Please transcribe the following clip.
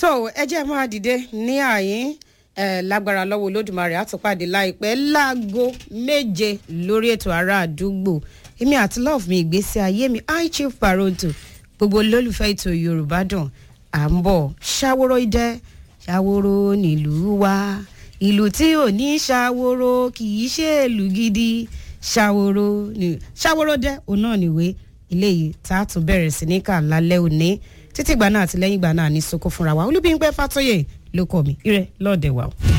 tó ẹ jẹ́ máa dìde ní àyín ẹ lágbára lọ́wọ́ olódùmarè àtúpàdé láìpẹ́ láago méje lórí ètò ará àdúgbò èmi àti love mi ìgbésí ayé mi i chief paronto gbogbo olólùfẹ́ ètò yorùbá dùn à ń bọ̀ ṣàwòrò idẹ ṣàwòrò nílùú wa ìlú tí ò ní ṣàwòrò kì í ṣe ìlú gidi ṣàwòrò ní ṣàwòrò dẹ òun náà nìwé ilé yìí tá a tún bẹ̀rẹ̀ sí ní kà lálẹ́ òní títí ìgbà náà àti lẹ́yìn ìgbà náà ní soko fúnra wa olúbíńpẹ́ fàtóyè ló kọ́ mi ire lọ́ọ̀dẹ̀ wa o.